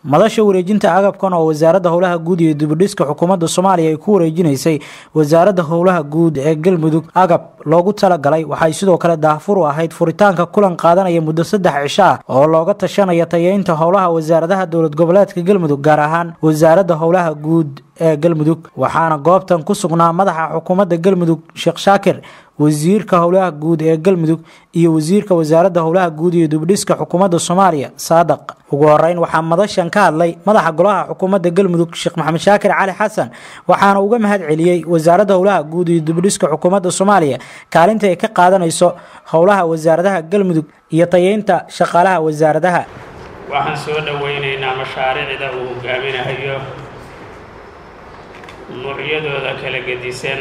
madasha wareejinta agabkan oo wasaaradda howlaha guud iyo dibudhiska xukuumadda soomaaliya ay ku wareejinaysay wasaaradda howlaha guud ee galmudug agab loogu talagalay waxay sidoo kale daahfur u ahayd furitaanka kulan qaadanaya muddo saddex cisho ah oo looga tashanaya tayeynta howlaha wasaaradaha dowlad goboleedka galmudug gaar ahaan wasaaradda howlaha guud ee galmudug waxaana goobtan ku sugnaa madaxa xukuumadda galmudug sheekh shaakir wasiirka howlaha guud ee galmudug iyo wasiirka wasaaradda howlaha guud iyo dibdhiska xukuumadda soomaaliya saadaq ugu horeyn waxaa madashan ka hadlay madaxa golaha xukuumadda galmudug sheekh maxamed shaakir cali xasan waxaana uga mahad celiyey wasaaradda howlaha guud iyo dibdhiska xukuumadda soomaaliya kaalinta ay ka qaadanayso howlaha wasaaradaha galmudug iyo tayeynta shaqaalaha wasaaradaha waxaan soo dhoweynaynaa mashaariicda uu hogaaminayo nuucyadooda kala gedisan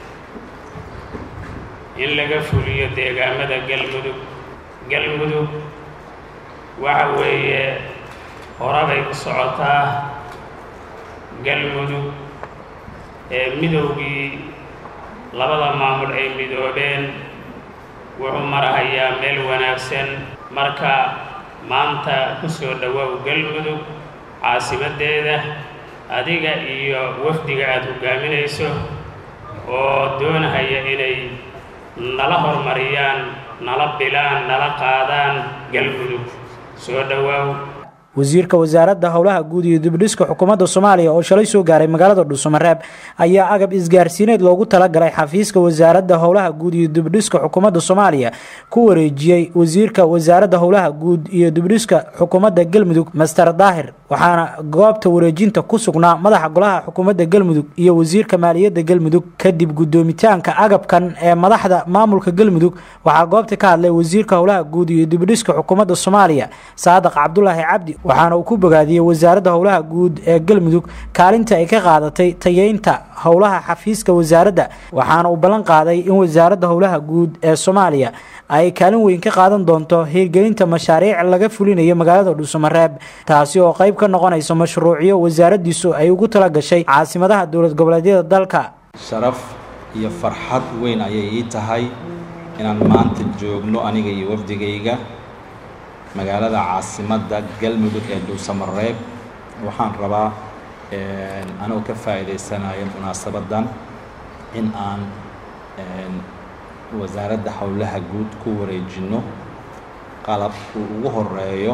in laga fuliyo deegaamada galmudug galmudug waxa weeye horabay ku socotaa galmudug ee midowgii labada maamul ay midoobeen wuxuu marahayaa meel wanaagsan marka maanta ku soo dhowow galmudug caasimaddeeda adiga iyo wafdiga aada hogaaminayso oo doonahaya inay nala horumariyaan nala bilaan nala qaadaan galmudug soo dhowaaw wasiirka wasaaradda howlaha guud iyo dibdhiska xukuumadda soomaaliya oo shalay soo gaaray magaalada dhuusamareeb ayaa agab isgaarsiineed loogu talagalay xafiiska wasaaradda howlaha guud iyo dibdhiska xukuumadda soomaaliya ku wareejiyey wasiirka wasaaradda howlaha guud iyo dibdhiska xukuumadda galmudug master daahir waxaana goobta wareejinta ku sugnaa madaxa golaha xukuumadda galmudug iyo wasiirka maaliyadda galmudug kadib guddoomitaanka agabkan ee madaxda maamulka galmudug waxaa goobta ka hadlay wasiirka howlaha guud iyo dibdhiska xukuumadda soomaaliya saadaq cabdulaahi cabdi waxaana uu ku bogaadiyey wasaaradda howlaha guud ee galmudug kaalinta ay ka qaadatay tayeynta howlaha xafiiska wasaaradda waxaana uu ballan qaaday in wasaaradda howlaha guud ee soomaaliya ay kaalin weyn ka qaadan doonto hirgelinta mashaariic laga fulinayo magaalada dhuusamareeb taasi oo qayb ka noqonaysa mashruucyo wasaaraddiisu ay ugu tala gashay caasimadaha dowlad goboleedyada dalka sharaf iyo farxad weyn ayay ii tahay inaan maanta joogno aniga iyo wafdigayga magaalada caasimadda galmudug ee dhuusamareeb waxaan rabaa anigoo ka faa'iidaysanayo munaasabadan in aan wasaaradda howlaha guud ku wareejino qalab uu ugu horeeyo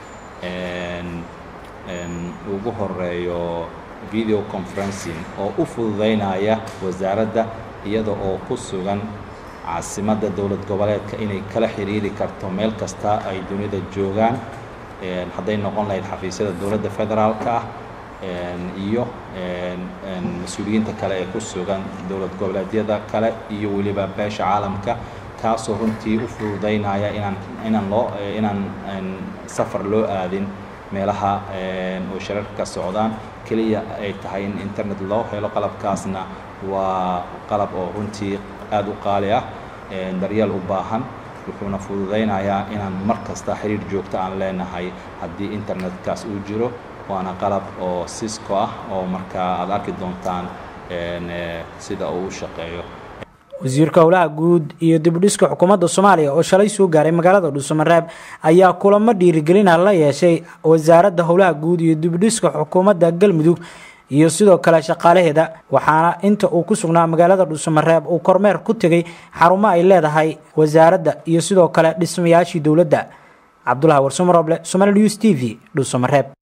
ugu horeeyo video conferencing oo u fududeynaya wasaaradda iyada oo ku sugan caasimadda dowlad goboleedka inay kala xiriiri karto meel kasta ay dunida joogaan hadday noqon lahayd xafiisyada dowladda federaalka ah iyo mas-uuliyiinta kale ee ku sugan dowlad goboleedyada kale iyo weliba beesha caalamka kaasoo runtii u fududeynaya inaan inaan loo inaan safar loo aadin meelaha oo shararka ka socdaan keliya ay tahay in internet loo helo qalabkaasna waa qalab oo runtii aada u qaali ah daryeel u baahan wuxuuna fududaynayaa inaan mar kasta xiriir joogto aan leenahay haddii internetkaas uu jiro waana qalab oo cisco ah oo markaa aada arki doontaan sida uu u shaqeeyo wasiirka howlaha guud iyo dibdhiska xukuumadda soomaaliya oo shalay soo gaaray magaalada dhuusamareeb ayaa kulamo dhiirigelina la yeeshay wasaaradda howlaha guud iyo dibdhiska xukuumadda galmudug iyo sidoo kale shaqaalaheeda waxaana inta uu ku sugnaa magaalada dhuusamareeb uu kormeer ku tegay xarumo ay leedahay wasaaradda iyo sidoo kale dhismayaashii dowladda cabdulahi warsumaroble somaali news t v dhuusamareeb